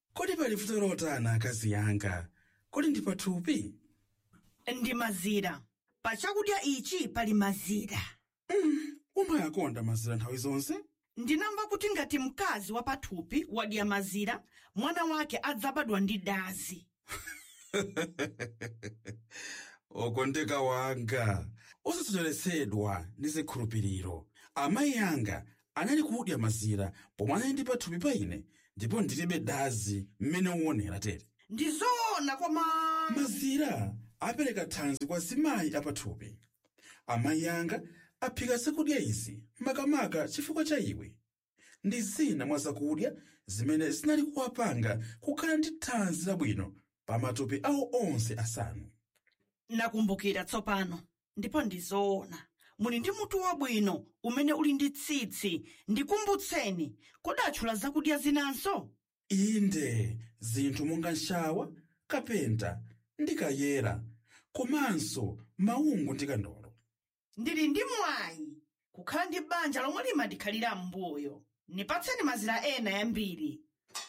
kodi pali vuto lotani akazi yanga kodi ndi pathupi ndi mazira pa chakudya ichi pali mazira umayakonda mazira nthawi zonse ndinamva kuti ngati mkazi wa pathupi wadya mazira mwana wake adzabadwa ndi dazi okondeka wanga osasocheretsedwa ndi zikhulupiriro amayi anga anali kudya mazira pomwe anali ndi pathupi pa ine ndipo ndilibe dazi mmene uonera tere ndi zoona koma mazira apereka thanzi kwa zimayi apathupi amayi anga aphika zakudya izi makamaka chifukwa cha iwe ndi zina mwa zakudya zimene zinali kuwapanga kukhala ndi thanzi labwino pa matupi awo onse asanu nakumbukira tsopano ndipo ndi zoona muli ndi mutu wabwino umene uli ndi tsitsi ndikumbutseni kodi atchula zakudya zinanso inde zinthu monga nshawa kapenta ndi kayera komanso maungu ndi kandolo ndili ndi mwayi kukhala ndi banja lomwe limandikhalira m'mbuyo nipatseni mazira ena yambiri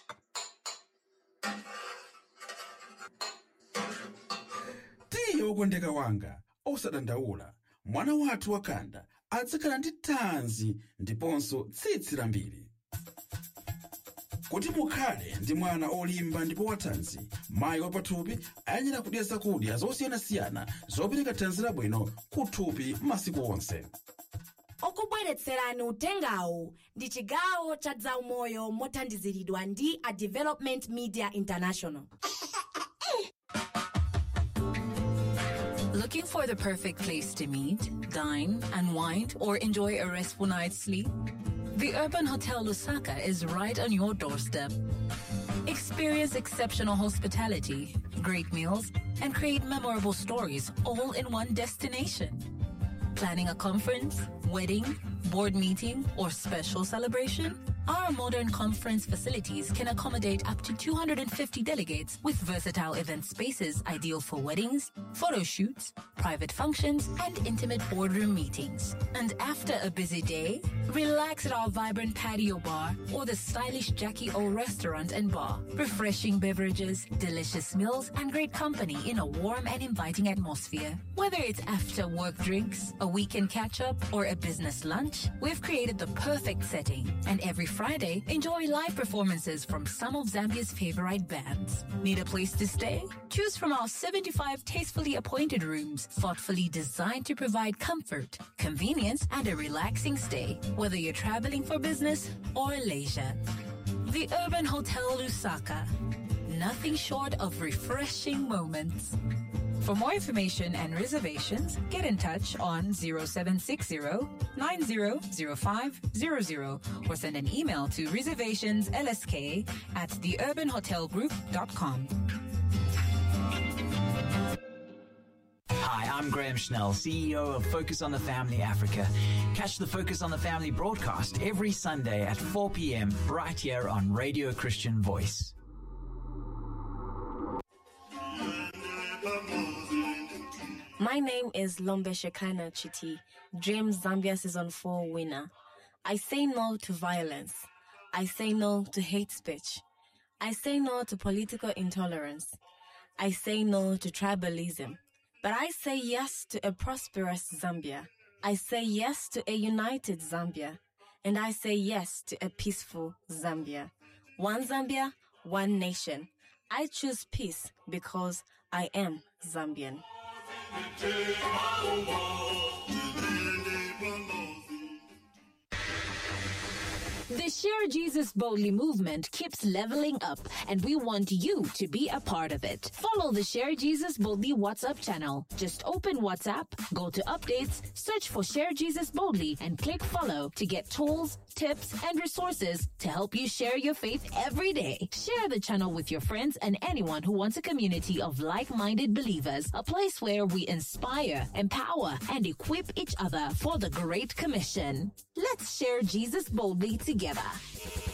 tiye wokondeka wanga osadandaula mwana wathu wakanda adzakhala ndi thanzi ndiponso tsitsi lambiri kuti mukhale ndi mwana olimba ndipo wathanzi mayi wapathupi ayenera kudya zakudya zosiyanasiyana zopereka thanzi labwino kuthupi masiku onse okubweretserani utengawu ndi chigawo cha zaumoyo mothandiziridwa ndi a development media international Looking for the perfect place to meet, dine, unwind, or enjoy a restful night's sleep? The Urban Hotel Lusaka is right on your doorstep. Experience exceptional hospitality, great meals, and create memorable stories all in one destination. Planning a conference, wedding, board meeting, or special celebration? Our modern conference facilities can accommodate up to 250 delegates with versatile event spaces ideal for weddings, photo shoots, private functions, and intimate boardroom meetings. And after a busy day, relax at our vibrant patio bar or the stylish Jackie O restaurant and bar. Refreshing beverages, delicious meals, and great company in a warm and inviting atmosphere. Whether it's after work drinks, a weekend catch up, or a business lunch, we've created the perfect setting. And every Friday, enjoy live performances from some of Zambia's favorite bands. Need a place to stay? Choose from our 75 tastefully appointed rooms, thoughtfully designed to provide comfort, convenience, and a relaxing stay, whether you're traveling for business or leisure. The Urban Hotel Lusaka. Nothing short of refreshing moments. For more information and reservations, get in touch on 0760 900500 or send an email to reservationslsk at theurbanhotelgroup.com. Hi, I'm Graham Schnell, CEO of Focus on the Family Africa. Catch the Focus on the Family broadcast every Sunday at 4 p.m. right here on Radio Christian Voice. My name is Lombe Shekana Chiti, Dream Zambia Season 4 winner. I say no to violence. I say no to hate speech. I say no to political intolerance. I say no to tribalism. But I say yes to a prosperous Zambia. I say yes to a united Zambia. And I say yes to a peaceful Zambia. One Zambia, one nation. I choose peace because I am Zambian. The Share Jesus Boldly movement keeps leveling up, and we want you to be a part of it. Follow the Share Jesus Boldly WhatsApp channel. Just open WhatsApp, go to updates, search for Share Jesus Boldly, and click follow to get tools, tips, and resources to help you share your faith every day. Share the channel with your friends and anyone who wants a community of like minded believers, a place where we inspire, empower, and equip each other for the Great Commission. Let's share Jesus boldly together.